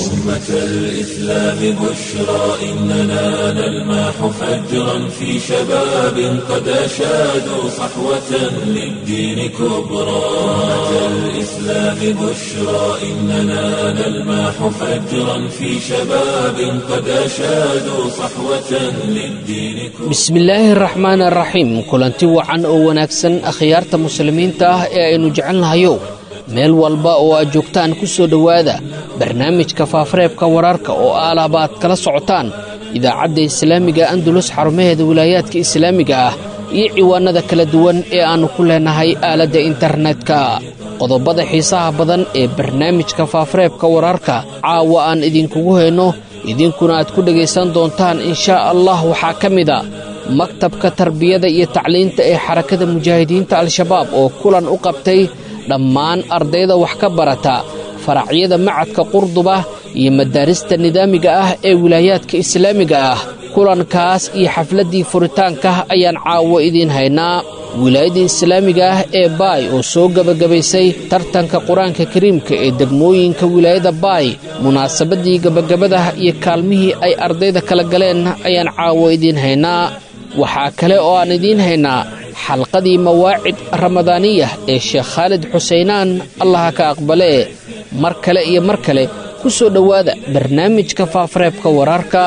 أمة الإسلام بشرى إننا نلمح فجرا في شباب قد أشادوا صحوة للدين كبرى أمة الإسلام بشرى إننا نلمح فجرا في شباب قد أشادوا صحوة للدين كبرى bismillaahi araxmaan araxiim kulanti wacan oo wanaagsan akhyaarta muslimiinta ah ee aynu jecelnahayow meel walba oo aad joogtaan ku soo dhowaada barnaamijka faafareebka wararka oo aalaba aad kala socotaan idaacadda islaamiga andulus xarumaheeda wilaayaadka islaamiga ah iyo ciwaanada kala duwan ee aannu ku leenahay aaladda internetka qodobada xiisaha badan ee barnaamijka faafareebka wararka caawa aan idinkugu hayno idinkuna aad ku dhegaysan doontaan inshaa allah waxaa ka mida maktabka tarbiyada iyo tacliinta ee xarakada mujaahidiinta al-shabaab oo kulan u qabtay dhammaan ardayda wax ka barata faracyada macadka qurduba iyo madaarista nidaamiga ah ee wilaayaadka islaamiga ah kulankaas iyo xafladdii furitaanka ayaan caawo idiin haynaa wilaayadda islaamiga ah ee baay oo soo gebagabaysay tartanka qur-aanka kariimka ee degmooyinka wilaayada baay munaasabaddii gebagabadah iyo kaalmihii ay ardayda kala galeen ayaan caawo idiin haynaa waxaa kale oo aan idiin haynaa xalqadii mawaacid ramadaaniyah ee sheekh khaalid xuseynaan allaha ka aqbalee mar kale iyo mar kale ku soo dhowaada barnaamijka faafareebka wararka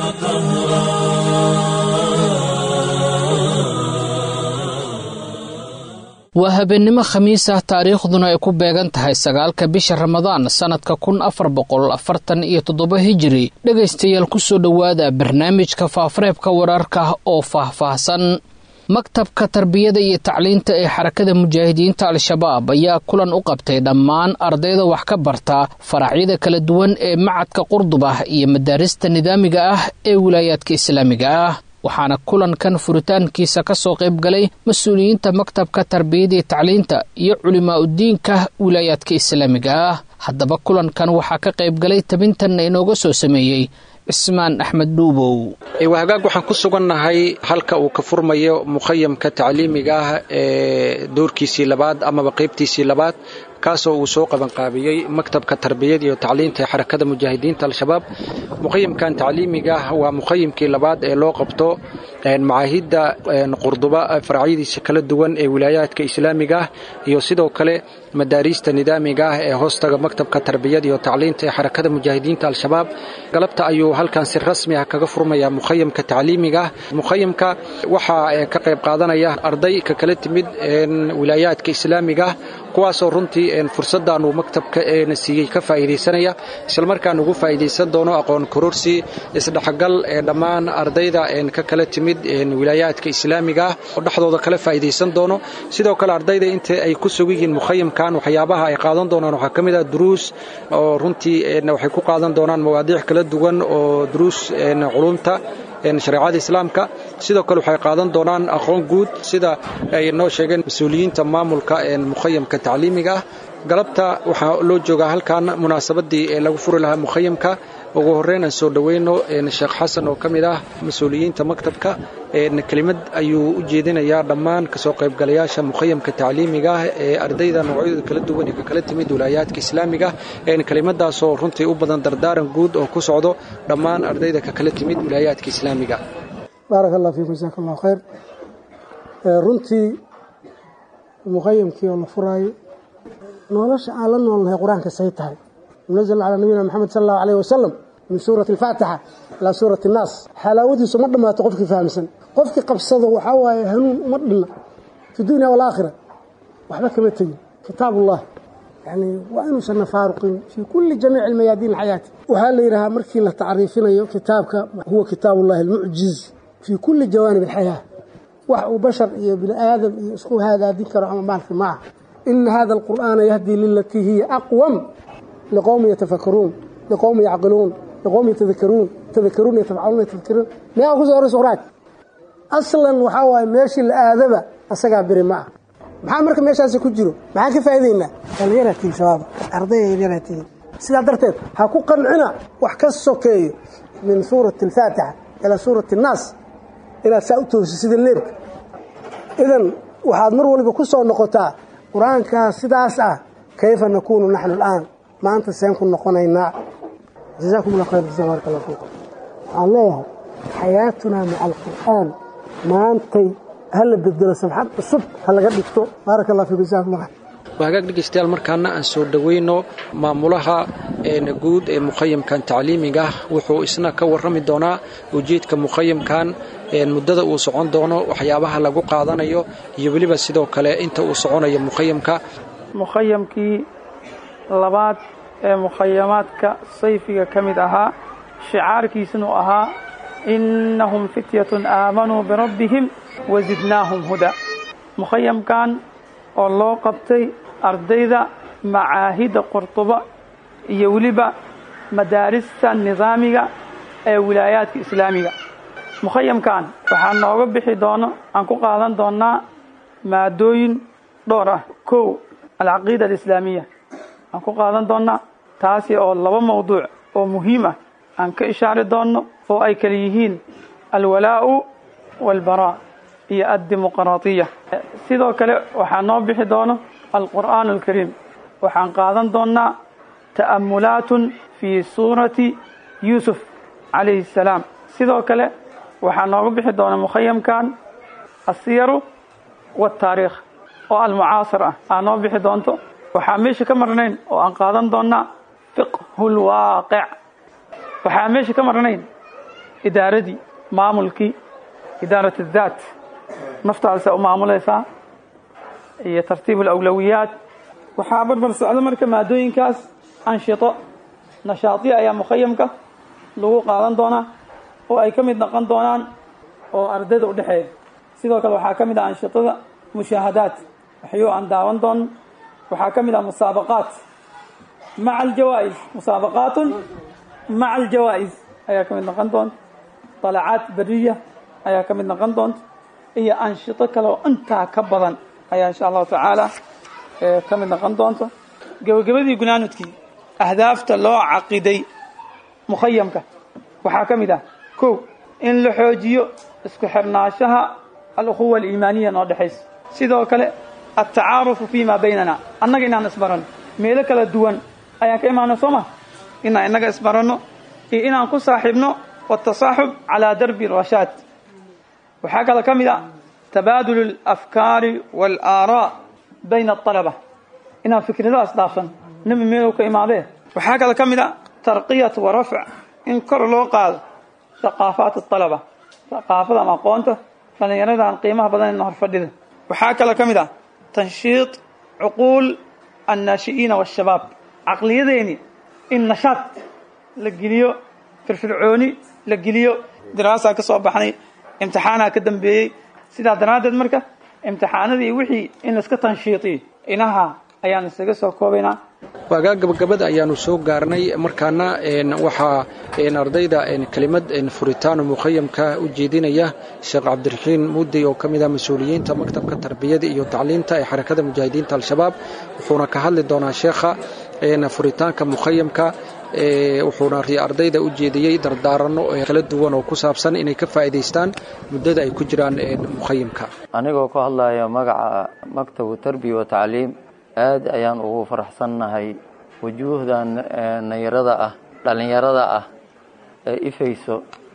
waa habeennimo khamiis ah taariikhduna ay ku beegan tahay sagaalka bisha ramadaan sannadka kun afar boqol afartan iyo toddoba hijiri dhegaystayaal ku soo dhowaada barnaamijka faafareebka wararka oo faahfaahsan maktabka tarbiyada iyo tacliinta ee xarakada mujaahidiinta al-shabaab ayaa kulan u qabtay dhammaan ardayda wax ka barta faracyada kala duwan ee macadka qurdubah iyo madaarista nidaamiga ah ee wilaayaadka islaamiga ah waxaana kulankan furitaankiisa ka soo qayb galay mas-uuliyiinta maktabka tarbiyada iyo tacliinta iyo culimaa udiinka wilaayaadka islaamiga ah haddaba kulankan waxaa ka qayb galay tabintanna inooga soo sameeyey cismaan axmed dhuubow wahagaag waxaan ku sugannahay halka uu ka furmayo mukhayamka tacliimiga ah ee doorkiisii labaad amaba qaybtiisii labaad kaasoo uu soo qabanqaabiyey maktabka tarbiyada iyo tacliinta ee xarakada mujaahidiinta al-shabaab mukhayamkan tacliimiga ah waa mukhayamkii labaad ee loo qabto macaahidda qurduba faracyadiisa kala duwan ee wilaayaadka islaamiga ah iyo sidoo kale madaariista nidaamiga ah ee hoostaga maktabka tarbiyada iyo tacliinta ee xarakada mujaahidiinta al-shabaab galabta ayuu halkan si rasmi ah kaga furmaya mukhayamka tacliimiga ah mukhayamka waxaa ka qayb qaadanaya arday ka kala timid wilaayaadka islaamiga ah kuwaasoo runtii fursaddan uu maktabka na siiyey ka faa'iidaysanaya islamarkaan ugu faa'iidaysan doono aqoon kororsi isdhexgal ee dhammaan ardayda ka kala timid wilaayaadka islaamiga ah oo dhexdooda kala faa'iidaysan doono sidoo kale ardayda inta ay ku sugan yihiin mukhayamkan waxyaabaha ay qaadan doonaan waxaa ka mid ah duruus oo runtii waxay ku qaadan doonaan mawaadiic kala duwan oo duruus culumta shareecada islaamka sidoo kale waxay qaadan doonaan aqoon guud sida ay noo sheegeen mas-uuliyiinta maamulka mukhayamka tacliimiga ah galabta waxaa loo joogaa halkan munaasabadii ee lagu furi lahaa mukhayamka ugu horreyn aan soo dhoweyno sheekh xasan oo ka mid ah mas-uuliyiinta maktabka kelimad ayuu u jeedinayaa dhammaan kasoo qaybgalayaasha mukhayamka tacliimiga ah ee ardayda noocyadooda kala duwan ee ka kala timid wilaayaadka islaamiga kelimadaasoo runtii u badan dardaaran guud oo ku socdo dhammaan ardayda ka kala timid wilaayaadka islaamiga baarak allah fiikum jasaak allah khayr runtii mukhayamkii oo la furaayo nolosha aan la noolnahay qur-aanka say tahay munazl calaa nabiyina maxamed sal allahu alayh wasalam min suurati alfaatixa ilaa suurati annaas xalaawadiisu ma dhammaato qofkii fahamsan qofkii qabsado waxaa waaye hanuun uma dhinna fi dunya walaakhira waxba kama tegin kitaab ullah yani waa inuusanna faaruqin fii kulli jamiici almayaadiin alxayaati waxaa la yidhahaa markii la tacriifinayo kitaabka huwa kitaab ullahi almucjiz fii kulli jawaanib alxayaa wax uu bashar iyo bini aadam iyo isku hagaadin karo ama maalki ma aha ina hada alqur'aana yahdii lilatii hiya aqwam liqowmi yatafakaruun liqowmi yacqiluun liqowmi yatadakaruun tadakaruun yatafcaluun yatafakirun miyaa kusoo horaysa quraag aslan waxaa waaye meeshii la aadaba asagaa beri ma ah maxaa marka meeshaasi ku jiro maxaan ka faa'idaynaa dhallinyaratiin shabaaba ardaya yaryaratiin sidaa darteed ha ku qancina wax ka sokeeyo min suurati alfaatixa ilaa suurati annaas inaad saa u toogso sida leebka idan waxaad mar waliba ku soo noqotaa qur-aankaas sidaas ah kayfa nakuunu naxnu al'aan maanta seen ku noqonaynaa jazaakum allah khayr jazaa baaraka allah fiikum waxaan leeyahay xayaatunaa maca alqur'aan maantay ha la bedelo sabxad cusub ha laga dhigto baaraka allah fiikum jazaakum allah khayr waa hagaag dhegaystayaal markaana aan soo dhoweyno maamulaha guud ee muqayamkan tacliimiga ah wuxuu isna ka warrami doonaa ujeedka muqayamkan muddada uu socon doono waxyaabaha lagu qaadanayo iyo weliba sidoo kale inta uu soconayo muqayamka mukhayamkii labaad ee mukhayamaadka sayfiga ka mid ahaa shicaarkiisanu ahaa innahum fityatun aamanuu birabbihim wazidnaahum huda mukhayamkan oo loo qabtay ardayda macaahidda qurtuba iyo weliba madaarista nidaamiga ee wilaayaadka islaamiga mukhayamkan waxaa nooga bixi doono aan ku qaadan doonaa maadooyin dhowr ah kow alcaqiida alislaamiya aan ku qaadan doonaa taasi oo laba mawduuc oo muhiim ah aan ka ishaari doonno oo ay kala yihiin alwalaa'u waalbaraa iyo addimuqraatiya sidoo kale waxaa noo bixi doono alqur'aan alkariim waxaan qaadan doonnaa ta'amulaatun fii suurati yuusuf calayhi assalaam sidoo kale waxaa nooga bixi doona mukhayamkan asiyaru waataariikh oo almucaasir ah aa noo bixi doonto waxaa meesha ka marnayn oo aan qaadan doonnaa fiqhu lwaaqic waxaa meesha ka marnayn idaaradii maamulkii idaarat addaat naftaadasa u maamulaysaa iyo tartiib alawlawiyaat waxaa barbar socda marka maadooyinkaas anshito nashaadiya ayaa mukhayamka lagu qaadan doonaa oo ay ka mid noqon doonaan oo ardayda u dhexeeya sidoo kale waxaa ka mid ah anshitada mushaahadaat waxyo aan daawan doono waxaa ka mid ah musaabaqaat maca aljawaa'is musaabaqaatun maca aljawaa'is ayaa ka mid noqon doonta dalacaat beriya ayaa ka mid noqon doonta iyo anshito kale oo intaa ka badan ayaa insha allahu tacaala ka mid noqon doonta gebagabadii gunaanudkii ahdaafta loo caqiday mukhayamka waxaa ka mid ah kow in la xoojiyo isku xirnaanshaha alukhuwa aliimaaniya noo dhexaysa sidoo kale altacaarufu fi ma baynana annaga inaan isbaranno meelo kala duwan ayaan ka imaano soo ma inaan innaga isbaranno iyo inaan ku saaxiibno watasaaxub calaa darbi rashaad waxaa kale ka mid ah tabaadulu alafkaari waalaaaraa bayna alطalaba inaan fikradaas dhaafsan nebi meelow ka imaadee waxaa kale ka mid ah tarqiyat wa rafc in kor loo qaado haqaafaat alطalaba haqaafada ama aqoonta dhallinyaradan qiimaha badan ina horfadhida waxaa kale ka mid ah tanshiid cuquul annaashi'iina waashabaab caqliyadeeni in nashaad la geliyo firfircooni la geliyo daraasaa ka soo baxnay imtixaanaa ka dambeeyey sidaa daraaddeed marka imtixaanadii wixii in laiska tanshiidiyo inaha ayaan isaga soo koobaynaa waagaa gabagabada ayaanu soo gaarnay markaana waxaa ardayda kelimad furitaano mukhayamka u jeedinaya sheekh cabdiraxiin muudey oo ka mid ah mas-uuliyiinta maktabka tarbiyada iyo tacliinta ee xarakada mujaahidiinta al-shabaab wuxuuna ka hadli doonaa sheekha furitaanka mukhayamka wuxuuna ardayda u jeediyey dardaaranno kala duwan oo ku saabsan inay ka faa'iidaystaan muddada ay ku jiraan mukhayamka anigoo ka hadlaya magaca maktabu tarbiya wa tacliim aad ayaan ugu faraxsannahay wujuuhdan nayarada ah dhallinyarada ah ee ifayso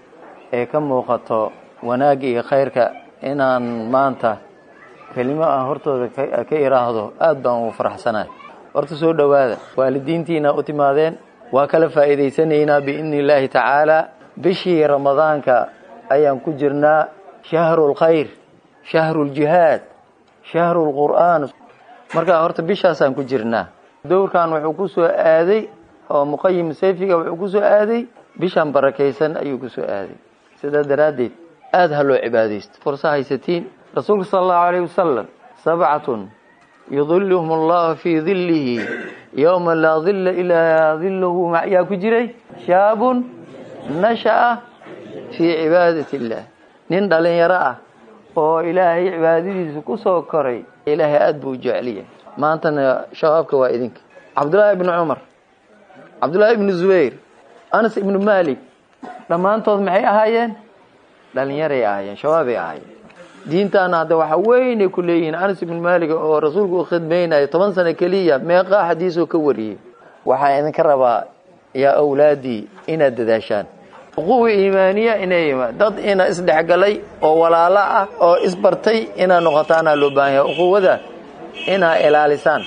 ee ka muuqato wanaagga iyo khayrka inaan maanta kelimo aan hortooda ka iraahdo aad baan ugu faraxsanahay horta soo dhowaada waalidiintiina u timaadeen waa kala faa'iidaysanaynaa biidni illaahi tacaala bishii ramadaanka ayaan ku jirnaa shahru lkhayr shahru ljihaad shahru lqur'aan markaa horta bishaasaan ku jirnaa dowrkan wuxuu ku soo aaday oo muqayim sayfiga wuxuu ku soo aaday bishaan barakaysan ayuu ku soo aaday sidaa daraaddeed aada ha loo cibaadaysto fursa haysatiin rasuulka sala allahu alayh wasalam sabcatun yudiluhum allahu fii dillihi yowma laa dilla ilaa dilluhu yaa ku jiray shaabun nasha'a fii cibaadati illah nin dhalinyaro ah oo ilaahay cibaadadiisa ku soo koray ilaahay aada buu u jeceliyahay maantana shabaabka waa idinka cabdullaahi ibnu cumar cabdullaahi ibnu zubayr anas ibnu malik dhammaantood maxay ahaayeen dhalinyaray ahaayeen shabaabay ahaayeen diintaana hadda waxa weynay ku leeyihiin anas ibnu malik oo rasuulku u khidmaynayo toban sano keliya meeqaa xadiisoo ka wariyey waxaan idinka rabaa yaa awlaadii inaad dadaashaan uquwa iimaaniya inay dad ina isdhexgalay oo walaalo ah oo isbartay inaad noqotaanaa loo baahan yahay uquwada inaa ilaalisaan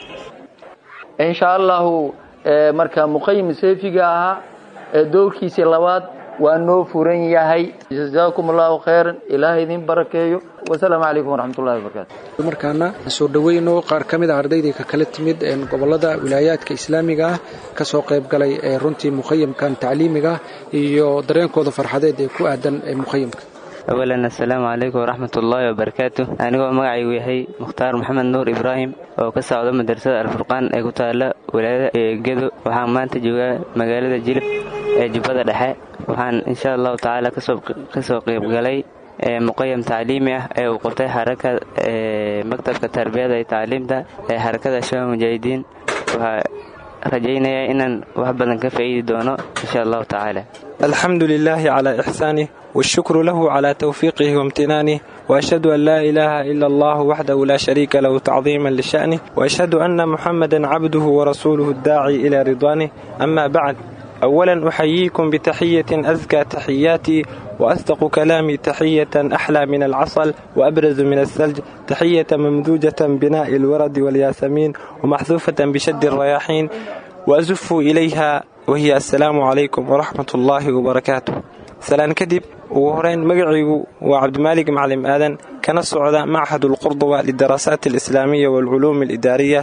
insha allahu marka muqayim seefiga ahaa ee doorkiisii labaad waa noo furan yahay jazaakum allahu khayran ilaaha idin barakeeyo wasalaamu calaykum waraxmatullahi wabarakaatu markaana soo dhoweyno qaar ka mid a ardaydii ka kala timid gobolada wilaayaadka islaamiga ah kasoo qayb galay ee runtii muqayamkan tacliimiga iyo dareenkooda farxadeed ee ku aadan muqayamka awalan assalaamu calaykum waraxmat ullaahi wabarakaatu anigoo magacaygu yahay mukhtaar maxamed nuur ibraahim oo ka socda madrasada alfurqaan ee ku taala walaayada gedo waxaan maanta joogaa magaalada jilib ee jubbada dhexe waxaan insha allahu tacaala kasoo qeybgalay muqayam tacliimi ah ee uu qabtay xaraka maktabka tarbiyada iyo tacliimta ee xarakada shabaab mujaahidiin waxaa rajaynayaa inaan wax badan ka faa'iidi doono insha allahu tacaala الحمد لله على إحسانه والشكر له على توفيقه وامتنانه وأشهد أن لا إله إلا الله وحده لا شريك له تعظيما لشأنه وأشهد أن محمدا عبده ورسوله الداعي إلى رضوانه أما بعد أولا أحييكم بتحية أزكى تحياتي وأصدق كلامي تحية أحلى من العسل وأبرز من الثلج تحية ممزوجة بناء الورد والياسمين ومحذوفة بشد الرياحين وأزف إليها وهي السلام عليكم ورحمة الله وبركاته سلام كدب وهرين مقعيgu waa cabdimaalig maclim aadan kana socda machad ulqurduba lidarasaat alislaamiya waalculuum alidaariya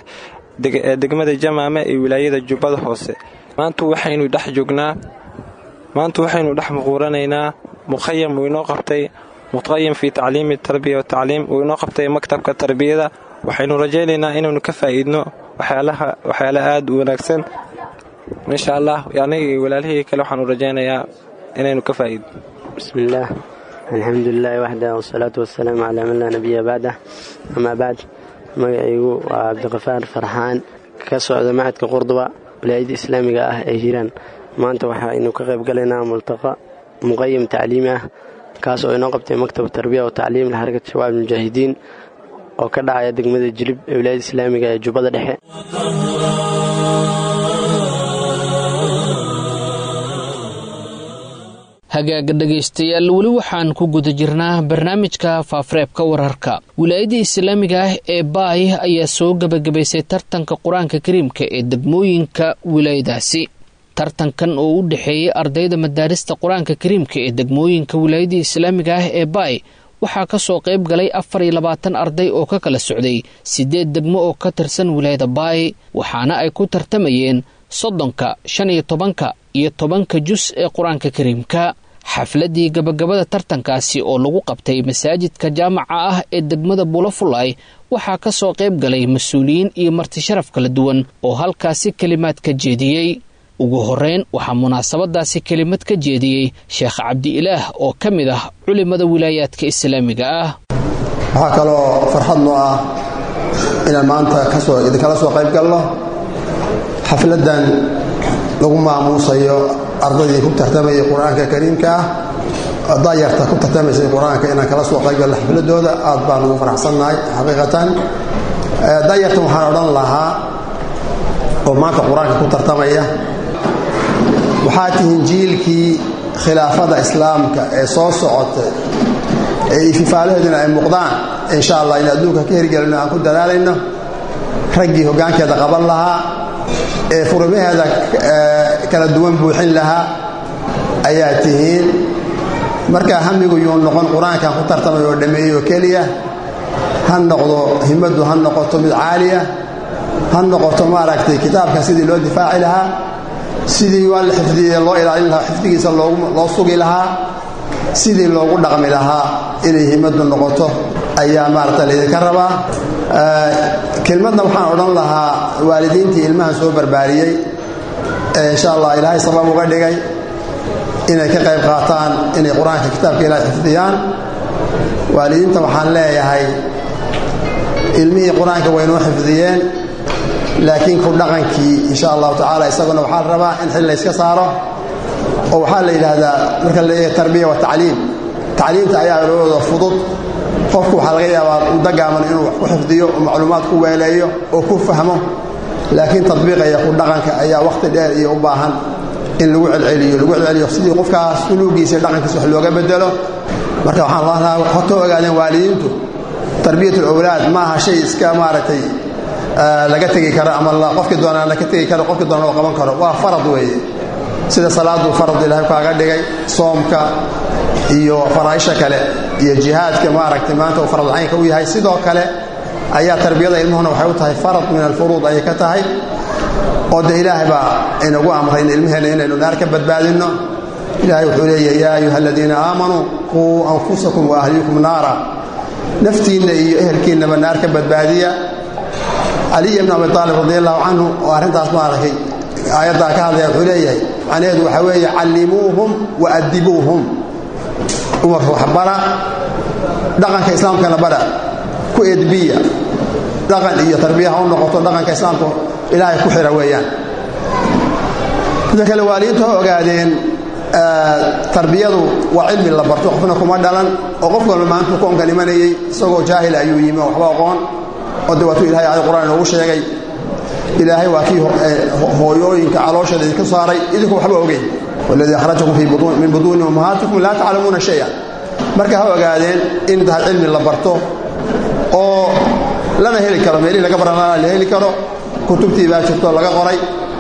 ee degmada jamaame ee wilaayada jubbada hoose maanta waxaynu dhex joognaa maanta waxaynu dhex muquuranaynaa muqayam uu inoo qabtay muqayam fii tacliimi tarbiya watacliim uu inoo qabtay maktabka tarbiyada waxaynu rajaynaynaa inaynu ka faa'iidno waxyaala aad u wanaagsan insha allah aniga iyo walaalihii kale waxaanu rajaynayaa inaynu ka faa'iidno bismillaah alxamdu lilaahi waxdah wasalaatu wasalaamu calaa man laa nabiya bacdah amaa bacd magacaygu waa cabdiqafaar farxaan ka socda macadka qurduba wilaayada islaamiga ah ee hiiraan maanta waxaynu ka qayb galaynaa multaqa muqayam tacliimi ah kaas oo inoo qabtay maktab tarbiya wa tacliim lxarakat shabaab mujaahidiin oo ka dhacaya degmada jilib ee wilaayada islaamiga ee jubbada dhexe hagaaga dhegaystayaal weli waxaan ku guda jirnaa barnaamijka faafareebka wararka wilaayadda islaamiga ah ee baay ayaa soo gebagabaysay tartanka qur-aanka kariimka ee degmooyinka wilaayadaasi tartankan oo u dhexeeyey ardayda madaarista qur-aanka kariimka ee degmooyinka wilaayadda islaamiga ah ee baay waxaa ka soo qayb galay afar iyo labaatan arday oo ka kala socday siddeed degmo oo ka tirsan wilaayada baay waxaana ay ku tartamayeen soddonka shan iyo tobanka iyo tobanka jus ee qur-aanka kariimka xafladdii gabagabada tartankaasi oo lagu qabtay masaajidka jaamaca ah ee degmada bulafulay waxaa ka soo qayb galay mas-uuliyiin iyo martisharaf kala duwan oo halkaasi kelimaad ka jeediyey ugu horreyn waxaa munaasabadaasi kelimad ka jeediyey sheekh cabdi-ilaah oo ka mid ah culimada wilaayaadka islaamiga ah waxaa kaloo farxad noo ah inaan maanta idinkala soo qayb galno xafladdan lagu maamuusayo ardaydii ku tartamayay qur-aanka kariimka ah daayarta ku tartamaysay qur-aanka inaan kala soo qaybgalno xafladooda aad baan ugu faraxsannahay xaqiiqatan daayartan waxaan odhan lahaa oo maanta qur-aanka ku tartamaya waxaa tihiin jiilkii khilaafada islaamka ee soo socotay ee ififaalaheeduna ay muuqdaan insha allah in adduunka ka hirgelino aan ku dadaalayno raggii hoggaankeeda qaban lahaa ee furimaheeda kala duwan buuxin lahaa ayaa tihiin markaa hamigu yuu noqon qur-aankan ku tartamay oo dhammeeyey oo keliya ha noqdo himmaddu ha noqoto mid caaliya ha noqoto maaragtay kitaabka sidii loo difaaci lahaa sidii waa la xifdiyey loo ilaalin lahaa xifdigiisa loo sugi lahaa sidii loogu dhaqmi lahaa inay himmaddu noqoto ayaa maaragta laydinka rabaa kelmadna waxaan odhan lahaa waalidiintii ilmahan soo barbaariyey ee insha allah ilaahay sabab uga dhigay inay ka qayb qaataan inay qur-aanka kitaabka ilaahay xifdiyaan waalidiinta waxaan leeyahay ilmihii qur-aanka waynoo xifdiyeen laakiin ku dhaqankii insha allahu tacaala isaguna waxaa la rabaa in xil layska saaro oo waxaa la yidhaahdaa marka la leeyahay tarbiya wa tacliim tacliimta ayaa labadooda fudud qofku waxaa laga yaabaa muddo gaaban inuu wax ku xifdiyo oo macluumaad ku weeleeyo oo ku fahmo laakiin tadbiiqaya ku dhaqanka ayaa wakhti dheer iyo u baahan in lagu celceliyo lagu celceliyo sidii qofkaas suluugiisa dhaqankiisa wax looga bedelo marka waxaan lahaa hota ogaadeen waalidiintu tarbiyatul awlaad maaha shay iska maaragtay laga tegi karo ama qofkii doonaa laga tegi karo qofkii doona loo qaban karo waa farad weeye sida salaadu farad ilaahay kaaga dhigay soomka iyo faraaisha kale iyo jihaadka maaragtay maanta uu farad caynka u yahay sidoo kale ayaa tarbiyada ilmuhuna waxay u tahay farad min alfuruud ayay ka tahay oo de ilaahay baa inagu amray in ilmaheenna inaynu naar ka badbaadinno ilaahay wuxuu leeyahay yaa ayuha aladiina aamanuu quu anfusakum wa ahliikum naara naftiinna iyo ehelkiinnaba naar ka badbaadiya caliy ibn abi aalib radi allahu canhu oo arrintaas maaragtay aayaddaa ka hadlaya wuxuu leeyahay macnaheedu waxaa weeye callimuuhum wa adibuuhum umarka waxbara dhaqanka islaamkana bara ku edbiya dhaqan iyo tarbiya ha u noqoto dhaqanka islaamka ilaahay ku xira weeyaan sida kale waalidiintu ha ogaadeen tarbiyadu waa cilmi la barto qofna kuma dhalan oo qof walba maantuu koonkan imanayey isagoo jaahil ayuu yimi oo waxba aqoon oo de waatuu ilahay aayad qur'aan inoogu sheegay ilaahay waa kii hooyooyinka caloosheeda idinka saaray idinku waxba ogeyn waladii akhrajakum min buduuni ummahaatikum laa taclamuuna shaya marka ha ogaadeen in tahay cilmi la barto oo lana heli karo meelihii laga baranana la heli karo kutubtii baa jirto laga qoray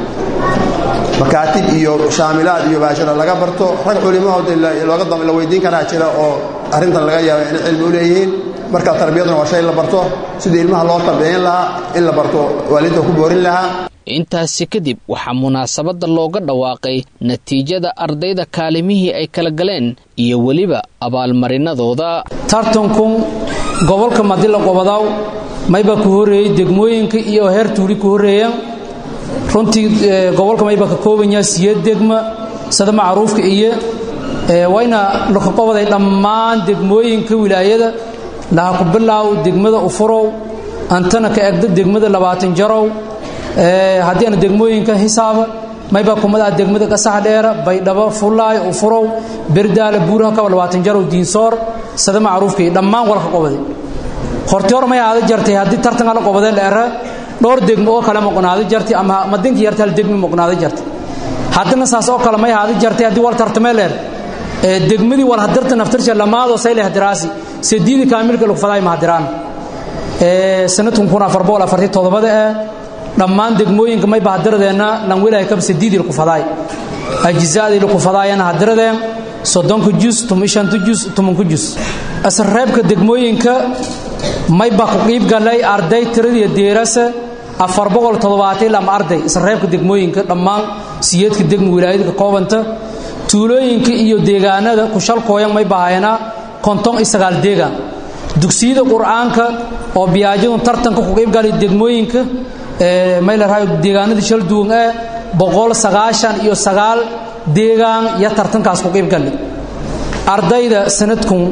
makaatib iyo shaamilaad iyo baashira laga barto rag culimahood la weydiin karaa jira oo arrintan laga yaaba inay cilmi u leeyihiin marka tarbiyaduna waa shay la barto sidii ilmaha loo tarbiyayn lahaa in la barto waalidda ku boorin lahaa intaasi kadib waxaa munaasabadda looga dhawaaqay natiijada ardayda kaalimihii ay kala galeen iyo weliba abaalmarinadooda tartankun gobolka madila qobadaw mayba ku horreeyey degmooyinka iyo heer tuuli ku horreeyeen runtii gobolka mayba ka koobanyaa siyeed degma sida macruufka iyo wayna laka qobaday dhammaan degmooyinka wilaayada laha ku bilaaw degmada ufurow antana ka egda degmada labaatan jarow haddii aana degmooyinka hisaaba mayba kumada degmada qasax dheera baydhabo fullaay ufurow berdaale buuraha kaba labaatan jarow diinsoor sada macruufka iyo dhammaan walka qobaday horti hor may aada jartay haddii tartanka la qobadee la era dhowr degmo oo kale moqnaada jartay ama madinka yarta hal degmi moqnaada jartay haddana saas oo kale may aada jartay haddii wal tartamee leer degmadii wal hadirta naftirsha lamaadoo sayle hadiraasi sediidi kaamilka lagu fadaay mahadiraan sanadkun kun afar boqol afartii toddobada ee dhammaan degmooyinka may bahadiradeenna lanwilahay kab sediidii lagu fadaay ajizaadii lagu fadaayana hadiradeen soddonka jus tumishanta jus tumanka jus asreebka degmooyinka may ba ku qiib galay arday tiradii deerasa afar boqol toddobaatan lama arday isreebka degmooyinka dhammaan siyeedka degma wilaayada ka koobanta tuulooyinka iyo deegaanada kushalkooyan may bahayana konton iyo sagaal deegaan dugsiyada qur-aanka oo biyaajadu tartanka ku qiibgalay degmooyinka may la rahayo deegaanada shal duwan ee boqol sagaashan iyo sagaal deegaan iyo tartankaas ku qiibgalay ardayda sanadkun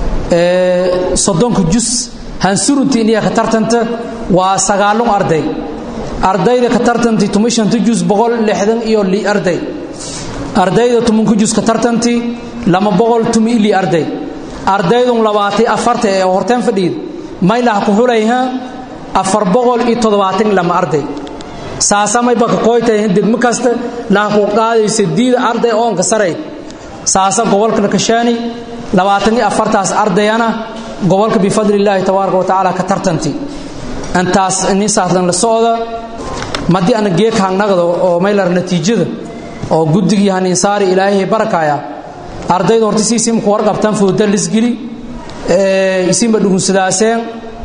soddonka jus hansurunti iniya ka tartanta waa sagaalun arday ardayda ka tartanti tumishanta jus boqol lixdan iyo li arday ardayda tumanka jus ka tartanti lama boqol tumi ili arday ardaydun labaatay afarta ee horteen fadhiid maylaha ku hulayha afar boqol iyo toddobaatan lama arday saasa mayba ka kooytahay degmo kasta laha ku qaadaysa diida arday oonka sarayd saasa gobolka kashaani labaatan iyo afartaas ardayana gobolka bifadli illaahi tabaaraka wa tacaala ka tartanti intaas nisaaslan la socda madii ana geeka hangnagda oo maylar natiijada oo guddigii haniinsaari ilaahay barakaya ardayda horta si isimku warqabtaan fooda lisgeli isimba dhugunsadaaseen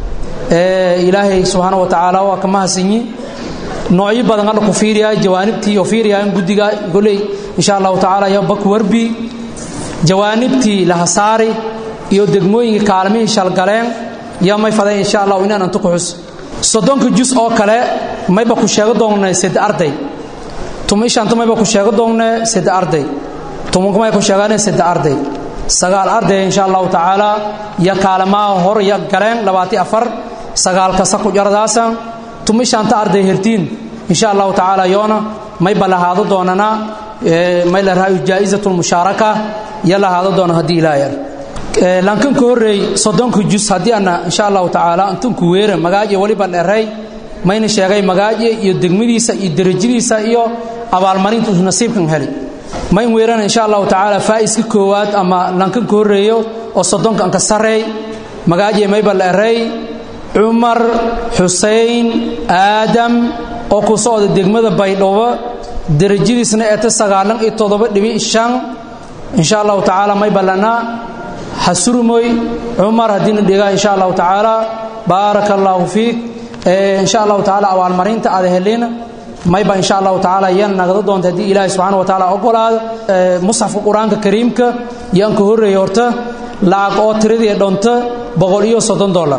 ilaahay subxaana wa tacaala waa ka mahadsanyi noocyo badan alla ku fiiriyaa jawaanibtii oo fiiriyaan guddiga goley insha allahu tacaala iyo bak warbi jawaanibtii lahasaari iyo degmooyinka kaalmihii shalgaleen iyo may fadeen insha allah inaan antu ku xus soddonka jus oo kale mayba ku sheego doonnay sed arday tumishantu mayba ku sheego doonnay sed arday tumunku may ku sheegaan sed arday sagaal arday insha allahu tacaala iyo kaalmaha hor iyo galeen labaati afar sagaal kasa ku jardaasan tumishanta arday hertiin insha allahu tacaala yoona mayba lahaado doonana may la rahayo jaa'izatu lmushaaraka iyo lahaado doona haddii ilaa yar lankan ka horreey soddonka jus haddii ana insha allahu tacaala intunku weera magaaje weliba dheray mayna sheegay magaaje iyo degmadiisa iyo derajadiisa iyo abaalmarintu nasiibkan heli mayn weerana insha allahu tacaala faa'iska koowaad ama lankan ka horreeyo oo soddonkan ka sarreey magaaje mayba la erey cumar xuseyn aadam oo ku socda degmada baydhabo derajadiisna eeta sagaalan iyo toddoba dhibi shan insha allahu tacaala mayba lana hasurumoy cumar haddiina dhigaa insha allahu tacaala baaraka allaahu fiik insha allahu tacaala abaalmarinta aada helina mayba insha allahu tacaala yan nagada doonta haddii ilaahay subxaana wa tacaala ogolaado musxafka qur-aanka kariimka yaan ka horreeya horta lacag oo tiradii dhonta boqol iyo soddon dollar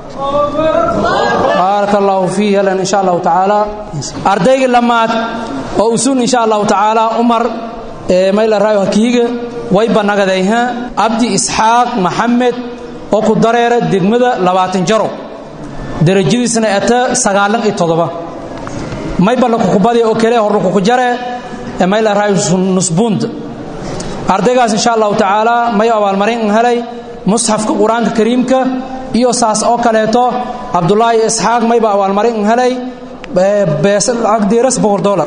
baaraka allaahu fiih helan insha allahu tacaala ardayga lamaad oo usuun insha allahu tacaala umar mayla raayo hakiiga wayba nagadayha abdi isxaaq maxamed oo ku dareera degmada labaatan jaro derajadiisna eta sagaalan iyo toddoba mayba lakukubadi oo kale horlakuku jare mayla raayo nusbuund ardaygaas insha allahu tacaala may abaalmarin helay musxafka qur-aanka kariimka iyo saas oo kaleeto cabdulaahi isxaaq mayba abaalmarin helay beesagdiiras boqol dolar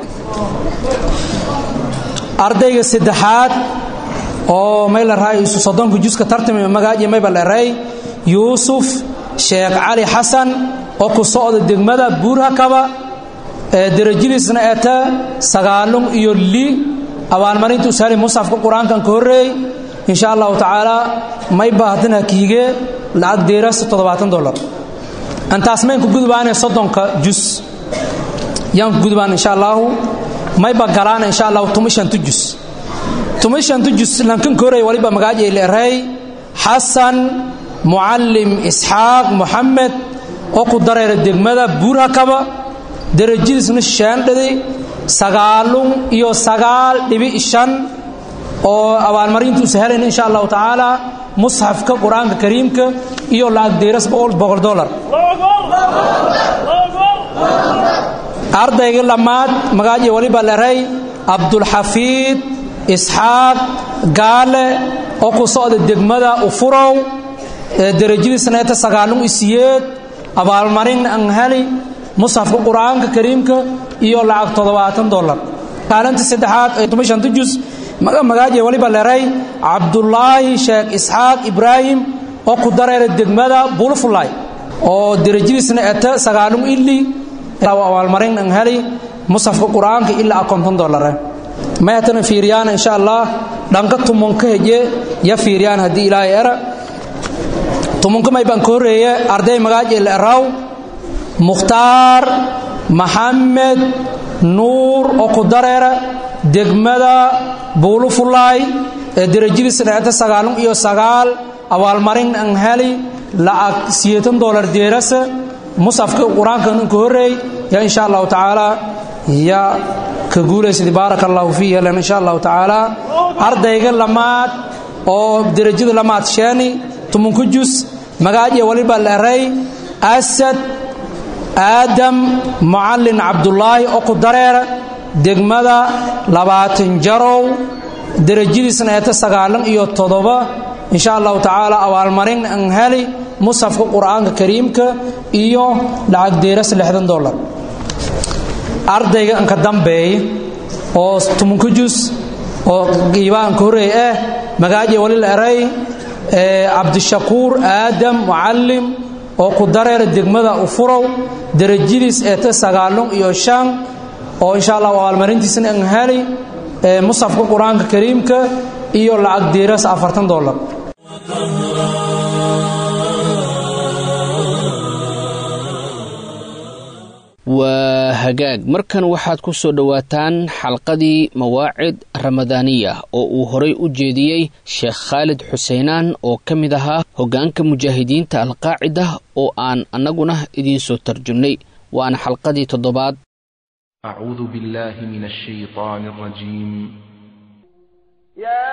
ardayga saddexaad oo may la raay isu soddonka juska tartami magaaji mayba la eray yuusuf sheekh cali xasan oo ku socda degmada buurhakaba derajadiisna eta sagaalun iyo li abaalmarinta usahali musxafka qur-aankan ka horreey insha allahu tacaala mayba haddana hakiige lacag deeras toddobaatan dolar antaas mayn ku gudbaane soddonka jus yaan ku gudbaan insha allahu mayba galaana insha allahu tumishantu jus tumishantu jus lankan ka horreey waliba magaajay leeray xasan mucallim isxaaq moxamed oo ku dareera degmada buurhakaba derajadiisna shaandhaday sagaalun iyo sagaal dhibi shan oo abaalmarintu sahelayna insha allahu tacaala musxafka qur-aanka kariimka iyo lacag deeras boqol dolar ardayga lamaad magaaji waliba leray cabdulxafiid isxaaq gaale oo ku socda degmada ufurow derajadiisna eta sagaalun isiyeed abaalmarin an heli musxafka qur-aanka kariimka iyo lacag toddobaatan dolar kaalinta saddexaad ee tumashantu jus magaaje waliba leray cabdulaahi sheekh isxaaq ibraahim oo ku dareera degmada bulfulay oo derajadiisna eta sagaalun ili abaalmarin an heli musxafka qur-aanka ilaa konton dolare may hatana fiiriyaan insha allah dhanka tumunka heje ya fiiriyaan haddii ilaahay era tumunka may baan ka horreeye arday magaaje la eraw mukhtaar maxamed nuur oo ku dareera degmada buulufulaay ee derajadiisna eta sagaalun iyo sagaal abaalmarin an heli lacag siyeetan dolar deerasa musafka qur-aankan ka horreey ya insha allahu tacaala ya ka guulaysad baaraka allahu fiihi helan insha allahu tacaala ardayga lamaad oo derajada lamaad sheeni tumunka jus magaaje waliba la eray asad aadam mucallin cabdulaahi oo ku dareera degmada labaatan jarow derajadiisna eeta sagaalan iyo toddoba insha allahu tacaala abaalmarin an heli musxafka qur-aanka kariimka iyo lacag deeras lixdan dolar ardayga anka dambeeya oo tumunka jus oo qiibaanka horreey ah magaaje wali la eray cabdishakuur aadam mucallim oo ku dareera degmada ufurow derajadiis eeta sagaalun iyo shan oo insha allah abaalmarintiisna an heli musxafka qur-aanka kariimka iyo lacag deeras afartan dolar waa hagaag markan waxaad ku soo dhowaataan xalqadii mawaacid ramadaaniya oo uu horay u jeediyey sheekh khaalid xuseenaan oo ka mid ahaa hoggaanka mujaahidiinta alqaacida oo aan annaguna idiin soo tarjumnay waana xalqadii toddobaad أعوذ بالله من الشيطان الرجيم يا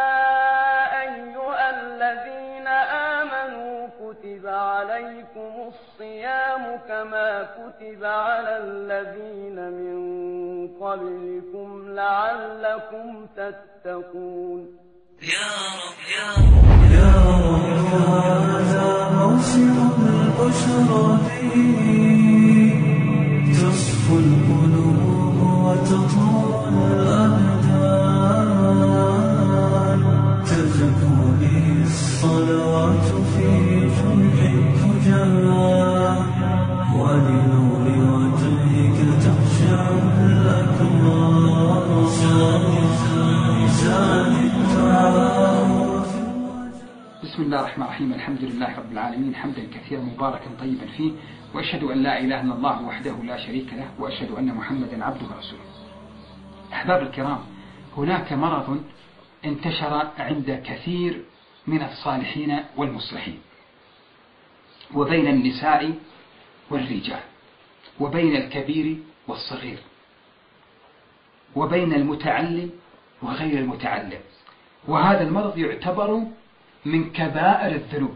أيها الذين آمنوا كتب عليكم الصيام كما كتب على الذين من قبلكم لعلكم تتقون يا رب يا رب يا رب هذا موسم البشرى تصفو القلوب وتطول الأبدان الله الرحمن الرحيم الحمد لله رب العالمين حمدا كثيرا مباركا طيبا فيه وأشهد أن لا إله إلا الله وحده لا شريك له وأشهد أن محمدا عبده ورسوله أحباب الكرام هناك مرض انتشر عند كثير من الصالحين والمصلحين وبين النساء والرجال وبين الكبير والصغير وبين المتعلم وغير المتعلم وهذا المرض يعتبر من كبائر الذنوب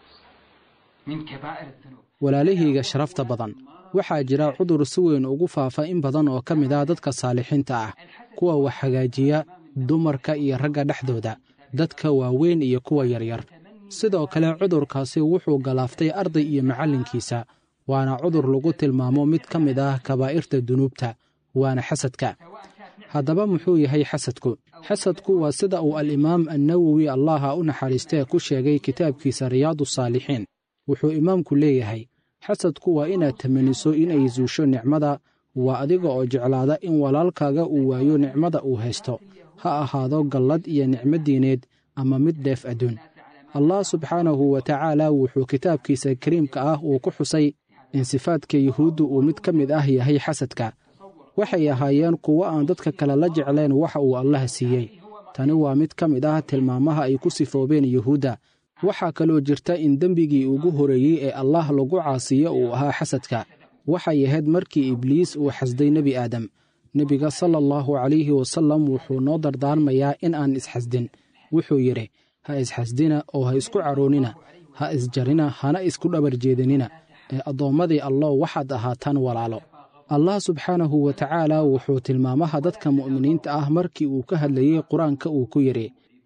من كبائر الذنوب walaalahayga sharafta badan waxaa jira cudur si weyn ugu faafa in badan oo ka mid ah dadka saalixiinta ah kuwa wax hagaajiya dumarka iyo ragga dhexdooda dadka waaweyn iyo kuwa yaryar sidoo kale cudurkaasi wuxuu galaaftay arday iyo macallinkiisa waana cudur lagu tilmaamo mid ka mid ah kabaa'irta dunuubta waana xasadka haddaba muxuu yahay xasadku xasadku waa sida uu alimaam annawowi allaha u naxariistee ku sheegay kitaabkiisa riyaadu saalixiin wuxuu imaamku leeyahay xasadku waa inaad tamaniso inay suusho nicmada waa adiga oo jeclaada in walaalkaaga uu waayo nicmada uu haysto ha ahaado gallad iyo nicmo diineed ama mid dheef adduun allah subxaanahu wa tacaala wuxuu kitaabkiisa kariimka ah uu ku xusay in sifaadka yuhuuddu uu mid ka mid ah yahay xasadka waxay ahaayeen kuwo aan dadka kale la jeclayn waxa uu allaha siiyey tani waa mid ka mid ah tilmaamaha ay ku sifoobeen yuhuudda waxaa kaloo jirta in dembigii ugu horeeyey ee allah lagu caasiyo uu ahaa xasadka waxay ahayd markii ibliis uu xasday nebi aadam nebiga sala allahu calayhi wasallam wuxuu noo dardaarmayaa in aan isxasdin wuxuu yidhi ha isxasdina oo ha isku caroonina ha isjarina hana isku dhabar jeedinina ee addoommadii allow waxaad ahaataan walaalo allah subxaanahu wa tacaala wuxuu tilmaamaha dadka mu'miniinta ah markii uu ka hadlayey qur-aanka uu ku yidhi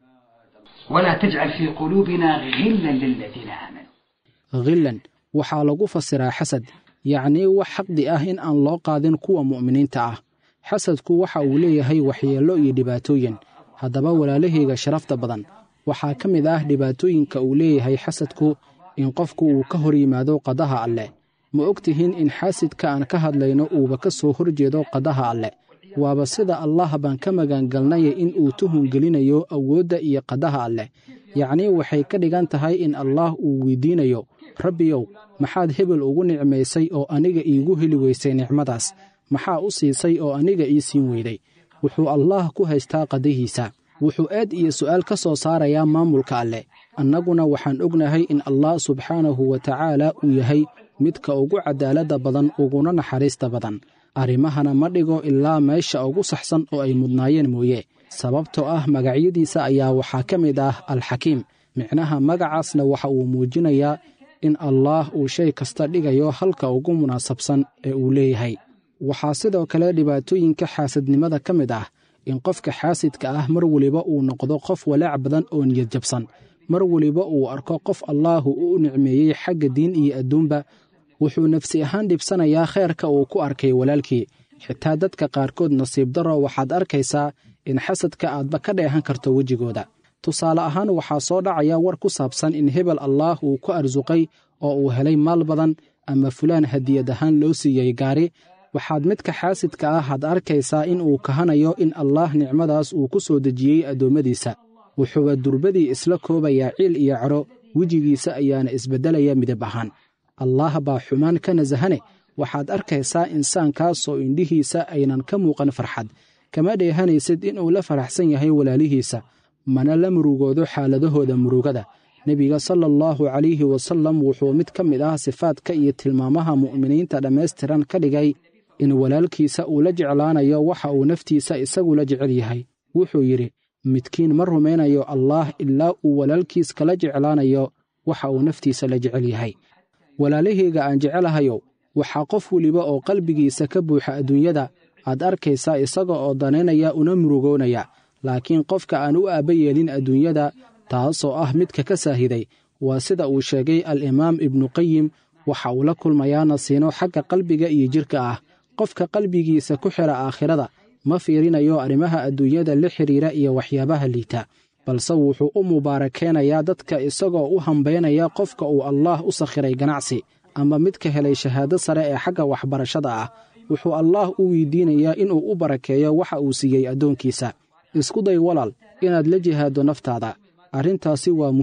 ولا تجعل في قلوبنا غلا للذين آمنوا khillan waxaa lagu fasiraa xasad yacnii wax xaqdi ah in aan loo qaadin kuwa mu'miniinta ah xasadku waxa uu leeyahay waxyeello iyo dhibaatooyin haddaba walaalahayga sharafta badan waxaa ka mid ah dhibaatooyinka uu leeyahay xasadku in qofku uu ka hor yimaado qadaha alleh ma og tihiin in xaasidka aan ka hadlayno uuba ka soo hor jeedo qadaha alleh waaba sida allah baan ka magangalnaya in uu tuhun gelinayo awoodda iyo qadaha alleh yacnii waxay ka dhigan tahay in allaah uu weydiinayo rabbiyow maxaad hebel ugu nicmaysay oo aniga iigu heli weysay nicmadaas maxaa u siisay oo aniga ii siin weyday wuxuu allaah ku haystaa qadahiisa wuxuu aad iyo su'aal ka soo saarayaa maamulka alleh annaguna waxaan ognahay in allah subxaanahu wa tacaala uu yahay midka ugu cadaaladda badan uguna naxariista badan arrimahana ma dhigo ilaa meesha ugu saxsan oo ay mudnaayeen mooye sababtoo ah magacyadiisa ayaa waxaa ka mid ah alxakiim micnaha magacaasna waxa uu muujinayaa in allaah uu shay kasta dhigayo halka ugu munaasabsan ee uu leeyahay waxaa sidoo kale dhibaatooyinka xaasadnimada ka mid ah in qofka xaasidka ah mar weliba uu noqdo qof walaac badan oo niyad jabsan mar weliba uu arko qof allaahu u nicmeeyey xagga diin iyo adduunba wuxuu nafsi ahaan dhibsanayaa kheerka uu ku arkay walaalkii xitaa dadka qaarkood nasiib darro waxaad arkaysaa in xasadka aadba ka dheehan karto wejigooda tusaale ahaan waxaa soo dhacaya war ku saabsan in hebel allaah uu ku arsuqay oo uu helay maal badan ama fulaan hadiyad ahaan loo siiyey gaari waxaad midka xaasidka ah had arkaysaa in uu kahanayo in allaah nicmadaas uu ku soo dejiyey addoommadiisa wuxuuba durbadii isla koobayaa ciil iyo caro wejigiisa ayaana isbeddelaya midab ahaan allaah baa xumaan ka nasahane waxaad arkaysaa insaankaasoo indhihiisa aynan ka muuqan farxad kama dheehanaysid inuu la faraxsan yahay walaalihiisa mana la murugoodo xaaladahooda murugada nebiga sala allahu calayhi wasallam wuxuu mid ka mid ah sifaadka iyo tilmaamaha mu'miniinta dhammaystiran ka dhigay in walaalkiisa uu la jeclaanayo waxa uu naftiisa isagu la jecel yahay wuxuu yidhi midkiin ma rumaynayo allaah ilaa uu walaalkiis kala jeclaanayo waxa uu naftiisa la jecel yahay walaalahayga aan jecelahayow waxaa qof weliba oo qalbigiisa ka buuxa adduunyada aad arkaysaa isaga oo danaynaya una murugoonaya laakiin qofka aan u aabba yeelin adduunyada taasoo ah midka ka saahiday waa sida uu sheegay al-imaam ibnuqayim waxa uu la kulmayaa nasiino xagga qalbiga iyo jidhka ah qofka qalbigiisa ku xidha aakhirada ma fiirinayo arrimaha adduunyada la xidhiira iyo waxyaabaha liita balse wuxuu u mubaarakeenayaa dadka isagoo u hambaynaya qofka uu allaah u sakhiray ganacsi ama midka helay shahaado sare ee xagga waxbarashada ah wuxuu allaah u weydiinayaa inuu u barakeeyo waxa uu siiyey addoonkiisa isku day walaal inaad la jihaaddo naftaada arrintaasi waa muhiim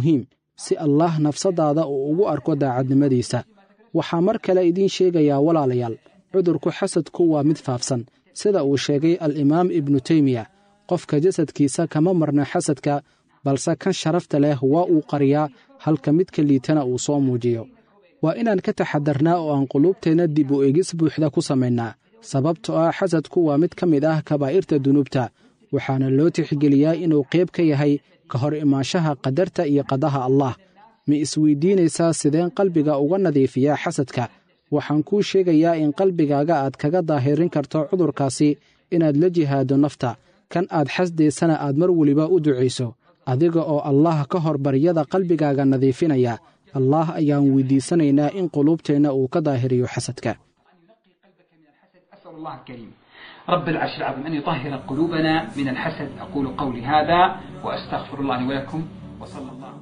si allaah nafsaddaada uu ugu arko daacadnimadiisa waxaa mar kale idiin sheegayaa walaalayaal cudurku xasadku waa mid faafsan sida uu sheegay al-imaam ibnu teymiya qofka jasadkiisa kama marna xasadka balse kan sharafta leh waa uu qariyaa halka midka liitana uu soo muujiyo waa inaan ka taxadarnaa oo aan quluubteenna dib u egis buuxda ku samaynaa sababtoo ah xasadku waa mid ka mid ah kabaa'irta dunuubta waxaana loo tixgeliyaa inuu qayb ka yahay ka hor imaanshaha qadarta iyo qadaha allah ma isweydiinaysaa sideen qalbiga uga nadiifiyaa xasadka waxaan kuu sheegayaa in qalbigaaga aad kaga daahirin karto cudurkaasi inaad la jihaado nafta kan aad xasdaysana aad mar weliba u ducayso adiga oo allah ka hor baryada qalbigaaga nadiifinaya allaah ayaan weydiisanaynaa in quluubteenna uu ka daahiriyo xasadka أسأل الله الكريم رب العرش العظيم أن يطهر قلوبنا من الحسد أقول قولي هذا وأستغفر الله لي ولكم وصلى الله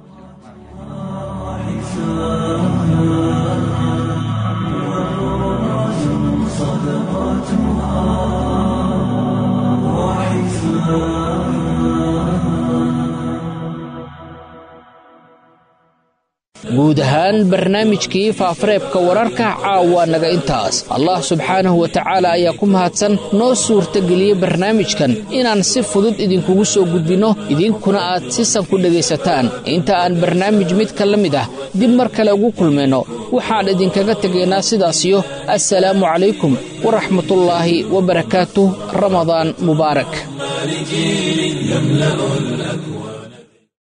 guud ahaan barnaamijkii faafareebka wararka caawa naga intaas allah subxaanahu wa tacaala ayaa ku mahadsan noo suurtageliyey barnaamijkan inaan si fudud idinkugu soo gudbinno idinkuna aad si san ku dhegaysataan inta aan barnaamij midka la mid ah dib mar kale ugu kulmayno waxaan idinkaga tegaynaa sidaasiyo assalaamu calaykum waraxmatullaahi wabarakaatuh ramadaan mubaarak لجيل يملأ الأكوان